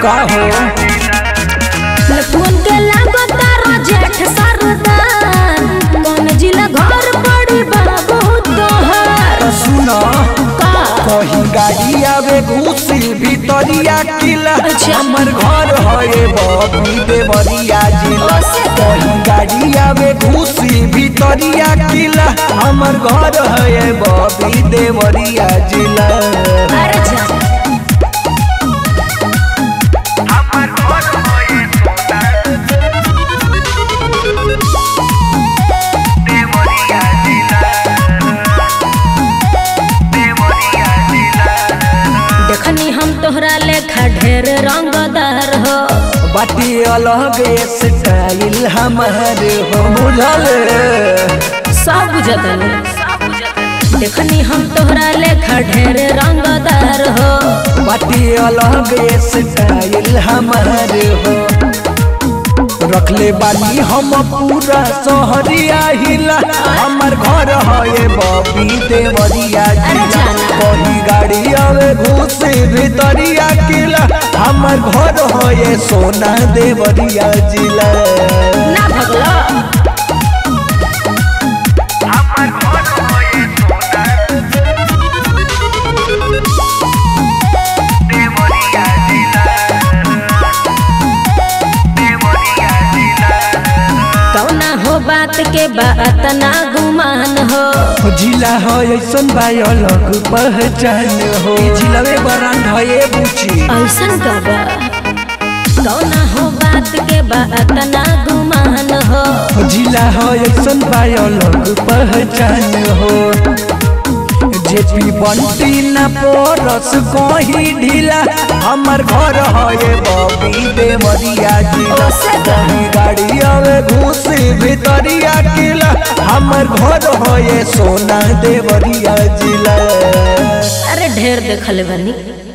का हो लखुन के लागो तारा जेठ सरदार कौन जिला घर पड़ी बाबू तोहर सुना का कहीं गाड़ी आवे घुसी भीतरिया किला अच्छा। हमर घर है बबी देवरिया जिला कहीं गाड़ी आवे घुसी भीतरिया किला हमर घर है बबी देवरिया जिला अरे जा देखनी हम तोहरा लेखा ढेर रंगदार हो बाटी अलग स्टाइल हमार हो बुझल सब बुझतनी देखनी हम तोहरा लेखा ढेर रंगदार हो बाटी अलग स्टाइल हमार हो रखले बानी हम पूरा शहरिया हिला हमर घर है बबी देवरिया अरे जिला जाना। कहीं गाड़ी आवे घुसे भीतरिया किला हमर घर है सोना देवरिया जिला ना भगलो कौना हो बात के बात ना गुमान हो जिला है ऐसन बा अलग पहचान हो जिलावे बरांड है ये बुची ऐसन कबा कौना हो बात के बात ना गुमान हो जिला है ऐसन बा अलग पहचान हो जेपी बंटी न पोरस कहीं ढीला हमर घर है बबी देवरिया जिला ओसे का। कहीं गाड़ी आवे घुसे भीतरिया किला हमर घर है सोना देवरिया जिला अरे ढेर देखल बनी